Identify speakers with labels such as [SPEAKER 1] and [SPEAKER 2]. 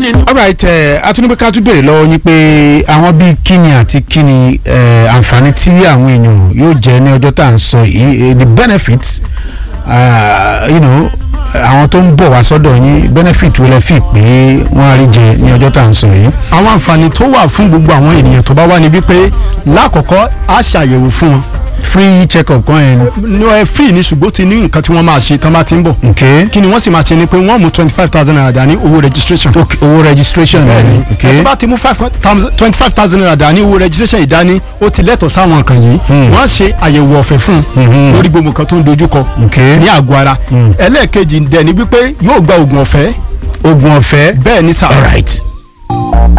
[SPEAKER 1] ni.
[SPEAKER 2] alright ẹ atúnibí ká tún béèrè lọ́wọ́ yín pé àwọn bíi kíni àti kíni ẹ àǹfààní tí àwọn èèyàn yóò jẹ ní ọjọ́ tá à ń sọ yìí eh, the benefits uh, you know àwọn tó ń bọ̀ wá sọ́dọ̀ yín benefit wo lẹ fi pé wọ́n á rí jẹ ní ọjọ́ tá à ń sọ yìí.
[SPEAKER 1] àwọn àǹfààní tó wà fún gbogbo àwọn ènìyàn tó bá wà níbí pé lákọ̀ọ́kọ́ á ṣàyẹ̀wò fún wọn
[SPEAKER 2] free check up kan yẹn
[SPEAKER 1] ní ẹ free ní ṣùgbọ́n ti ní nǹkan tí wọ́n máa ṣe tán bá ti ń bọ̀
[SPEAKER 2] okay
[SPEAKER 1] kí ni wọ́n sì máa ṣe ni pé wọ́n mú twenty five thousand naira dání owó registration
[SPEAKER 2] okay owó registration
[SPEAKER 1] bẹ́ẹ̀ni ẹ
[SPEAKER 2] okay
[SPEAKER 1] tó bá ti mú twenty five thousand naira dání owó registration ìdání ó ti lẹ́tọ̀ọ́ sáwọn nǹkan yìí wọ́n ṣe àyẹ̀wò ọ̀fẹ́ fún un lórí gbogbo nǹkan tó ń dojúkọ
[SPEAKER 2] okay
[SPEAKER 1] ní àgọ́ ara ẹlẹ́ẹ̀kejì dẹ̀ ni wípé yóò gba oògùn ọ̀fẹ́
[SPEAKER 2] oògùn ọ̀fẹ́
[SPEAKER 1] bẹ́ẹ̀ ni sà
[SPEAKER 2] alright